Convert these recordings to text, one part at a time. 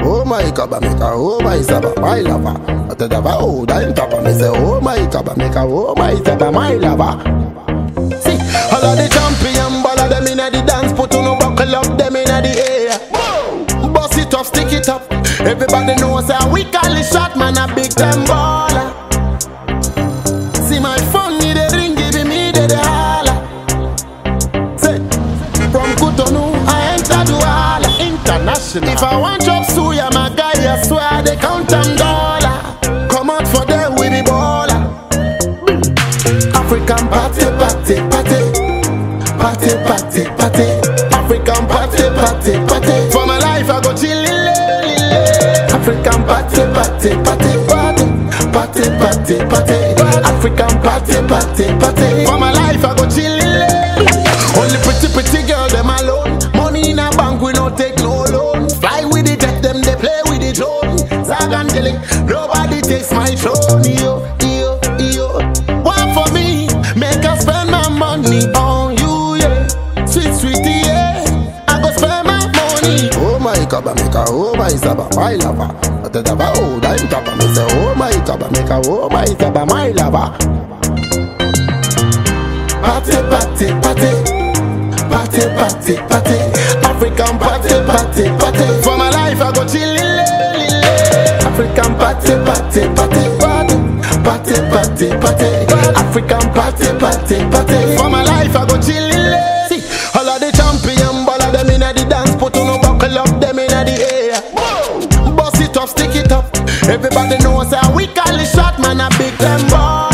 Oh my kaba make a oh my saba my lover. I tell them oh that top me say oh my kaba make a oh my saba my lover. See, all of the champion ball of them inna the dance, put on no buckle up them inna the air. Bust it up, stick it up. Everybody knows how we call it shot man a big time baller. See my phone need a ring, give me the the holla. Say, from Cotonou I enter Douala International. If I want job suya, my guy I swear they count them dollar. Come out for them with the baller. African party, party, party. Party, party, party. African party, party, party. For my life, I go chill, African party, party, party, party. Party, party, party. African party, party, party. For my life, I go chill, Only pretty, pretty girl, them alone. Money in a bank, we no take no loan. Fly with the jet, them they play with the drone. Zag and Dilly, nobody takes my throne. Yo, yo, yo. One for me, make us spend my money on you, yeah. Sweet, sweetie, yeah. I go spend my money. Oh my kaba make a oh my saba my lover. I tell them oh that top me say oh my kaba make a oh my saba my lover. Party, party, party. Party, party, party. African party, party, party. For my life, I go chill, African party, party, party, party. Party, party, party. African party, party, party. For my life, I go chill, See, all of the champion ball of them inna the dance, put on no buckle up them inna the air. Bust it up, stick it up. Everybody knows how we call it shot, man, a big them ball.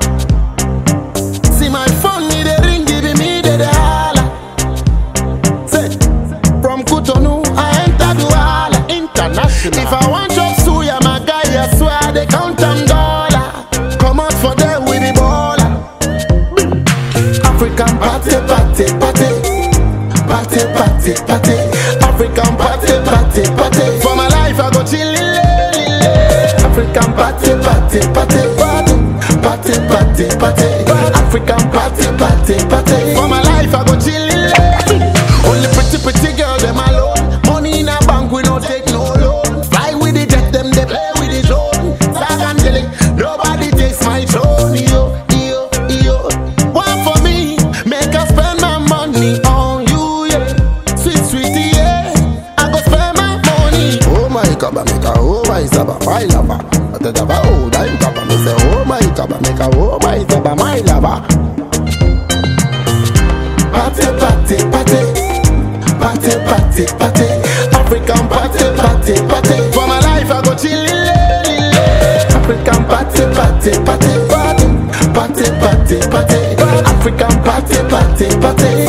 See my phone need a ring, giving me the, the holla. Say, from Cotonou, I enter Douala International. If I want job suya, my guy, I swear they count them dollar. Come out for them with the baller. African party, party, party. Party, party, party. African party, party, party. For my life, I go chill, African party, party, party, party. Party, party, party. African party, party, party. For my life, I go chill, Only pretty, pretty girl, them alone. Money in a bank, we no take no loan. Fly with the jet, them they play with the drone. Zag and Dilly, nobody takes my throne. Yo, yo, yo. One for me, make us spend my money on you, yeah. Sweet, sweetie, yeah. I go spend my money. Oh my kaba make a oh my saba my lover. I tell them oh that kaba me say oh my kaba make a oh my saba my lover. Party, party, party. Party, party, party. African party, party, party. For my life, I go chill, African party, party, party, party. Party, party, party. African party, party, party.